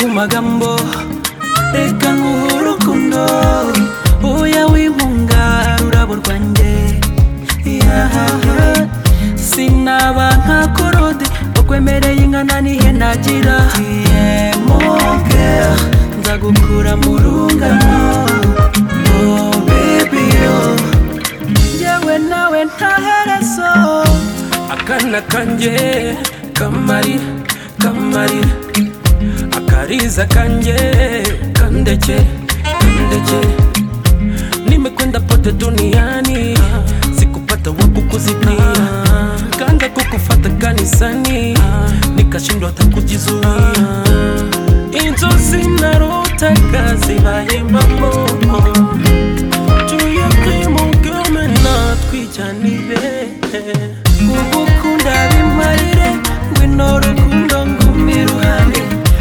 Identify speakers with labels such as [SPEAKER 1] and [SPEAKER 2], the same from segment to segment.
[SPEAKER 1] magambo reka nguhe urukundo uya wimpunga ururabo rwanjye Yeah. sinaba nka korode ukwemereye ingana nihe nagira tiyemoke nzagukura mu rungano Oh, baby, oh. yewe nawe nta herezo akana kanjye kamari kamari akariza kanjye kandeke kandeke nimekwenda pote duniani sikupata waku kuzitia kaanza kukufata kanisani nikashindwa hata kujizuia inzozi narotaka zibaye mamomo tuyakimugome natwijanire ubukunda bimarire ngwino rukundo ngumi ruhande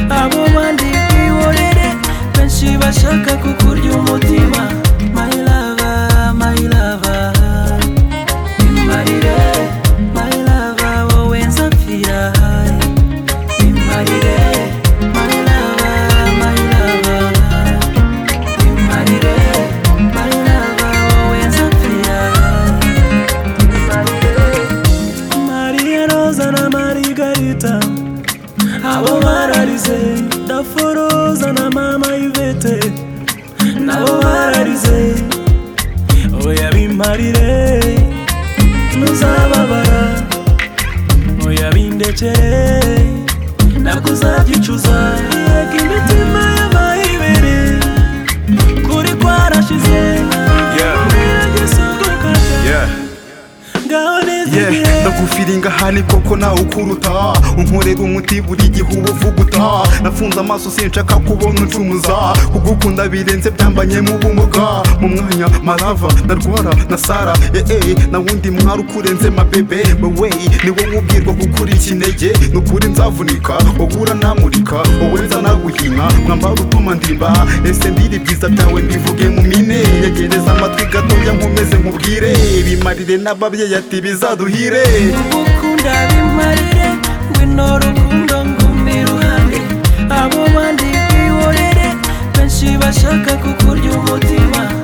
[SPEAKER 1] abo bandi kwihorere benshi bashaka kukurya umutima my lover, my lover. Bimarire, my lover, wowe nzapfira hayi. Bimarire, my lover, my lover. Bimarire, my lover, wowe nzapfira hayi. Maria Rosa na Margarita abo bararize daforoza na mama Yvette nabo bararize oya bimarire ntuzababara oya bindekere nakuzabyicuza yego imitima y'abayibere kuri kwarashize
[SPEAKER 2] Yeah.
[SPEAKER 1] ngaho neza
[SPEAKER 2] Yeah,
[SPEAKER 1] igihe
[SPEAKER 2] ndagufiringa hane koko nawe ukuruta unkorera umuti buri gihe uba uvuguta nafunze amaso sinshaka kubona ucumuza kugukunda birenze byambanyemo ubumuga mu mwanya marava ndarwara na sara ee na wundi mwari ukurenze mabebe wewe niwo nkubwirwa gukurika intege nukuri nzavunika wowe uranamurika wowe nzanaguhina mwambara utuma ndimba ese ndiri byiza byawe mbivuge mu mine yegereza amatwi gatoya nkomeze nkubwire bimarire n'ababyeyi ati bizaduhire
[SPEAKER 1] gukunda bimarire ngwino rukundo ngumi ruhande abo bandi kwihorere benshi bashaka kukurya umutima